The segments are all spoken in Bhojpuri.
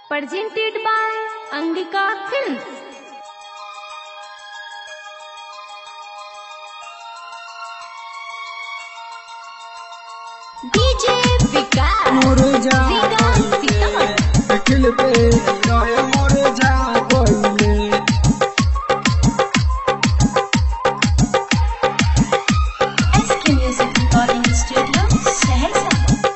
presented by Angika Films. DJ Vikas. मुरझा Vikas Sitaman. खिलते रहे मुरझा कोइले SK Music Recording Studio, Saharsa.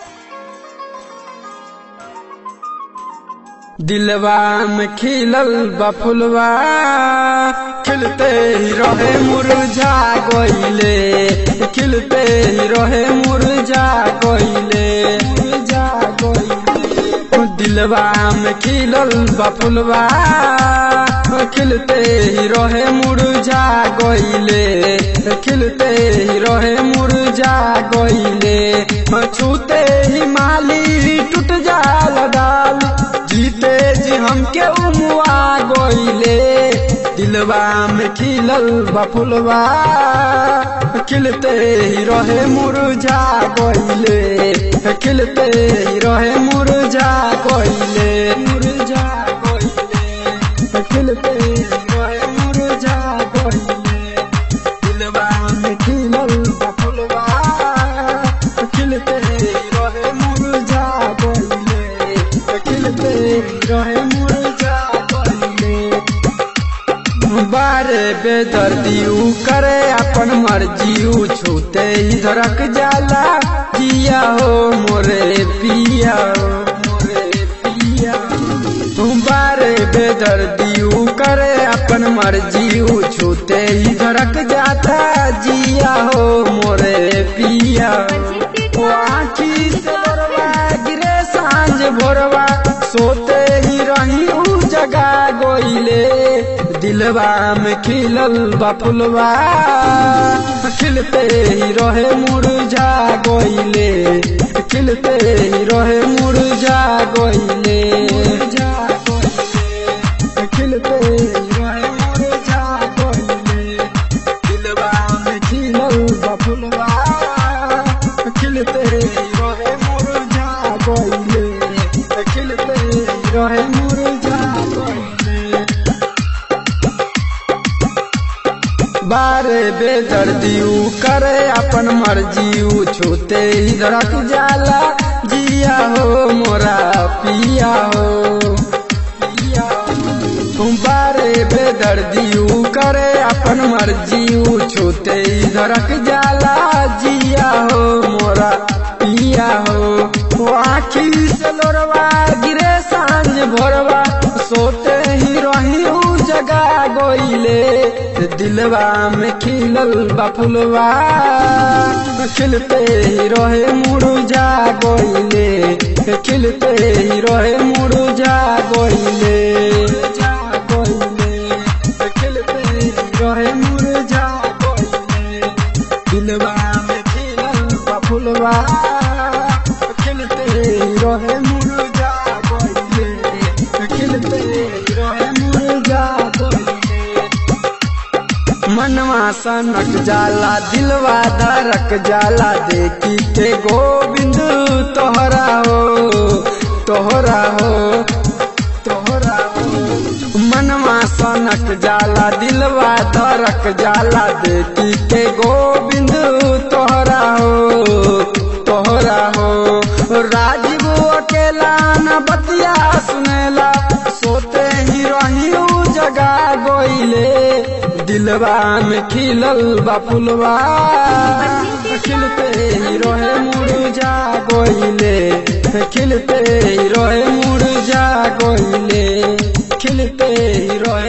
दिलवा में खिलल बफुलवा खिलते ही रहे मुरझा गइले खिलते ही रहे मुरझा गइले मुरझा गइले दिलवा में खिलल बफुलवा खिलते ही रहे मुरझा गइले खिलते ही रहे मुरझा गइले छूते ही माली टूट जाल डाल जीते जी हमके उमुआ गइले दिलवा में खिलल बफुलवा खिलते ही रहे मुरझा गइले खिलते ही रहे मुरझा गइले मुरझा गइले खिलते ही रहे मुरझा गइले दिलवा में खिलल बफुलवा खिलते ही रहे मुरझा गइले खिलते ही रहे मुरझा गइले बारे बेदर्दी ऊ करे अपन मर्जी ऊ छूते ही धड़क जाला जिया हो मोरे पिया हो मोरे पिया तुम बारे बेदर्दी ऊ करे अपन मर्जी ऊ छूते ही धड़क जाता जिया हो मोरे पिया ओ आँखी से लोरवा गिरे सांझ भोरवा सोते ही रही ऊ जगा गोइले दिलवा में खिलल बफुलवा खिलते ही रहे मुरझा गोइले खिलते ही रहे मुरझा गोइले मुरझा गोइले खिलते ही रहे मुरझा गोइले दिलवा में खिलल बफुलवा खिलते ही रहे मुरझा गोइले खिलते ही रहे मुरझा गोइले बारे बेदर्दी ऊ करे अपन मर्जी ऊ छूते ही धड़क जाला जिया हो मोरा पिया हो पिया हो। बारे बेदर्दी ऊ करे अपन मर्जी ऊ छूते ही धड़क जाला जिया हो मोरा पिया हो वो आखी से लोरवा गिरे सांझ भोरवा सोते ही रही ऊ जगा गोइले दिलवा में खिलल बफुलवा खिलते ही रहे मुरझा गोइले खिलते ही रहे मुरझा गोइले खिलते ही रहे मुरझा गोइले दिलवा में खिलल बफुलवा खिलते ही रहे मुरझा गोइले खिलते ही रहे मुरझा गोइले मनवा सनक जाला दिलवा धड़क जाला देखी के गोविंद तोहरा हो तोहरा हो तोहरा हो मनवा सनक जाला दिलवा धड़क जाला देखी के गोविंद तोहरा हो तोहरा हो राजीव अकेला न बतिया सुनेला सोते ही रही ऊ जगा गोइले दिलवा में खिलल बफुलवा खिलते ही रहे मुरझा गोइले खिलते ही रहे मुरझा गोइले खिलते ही रहे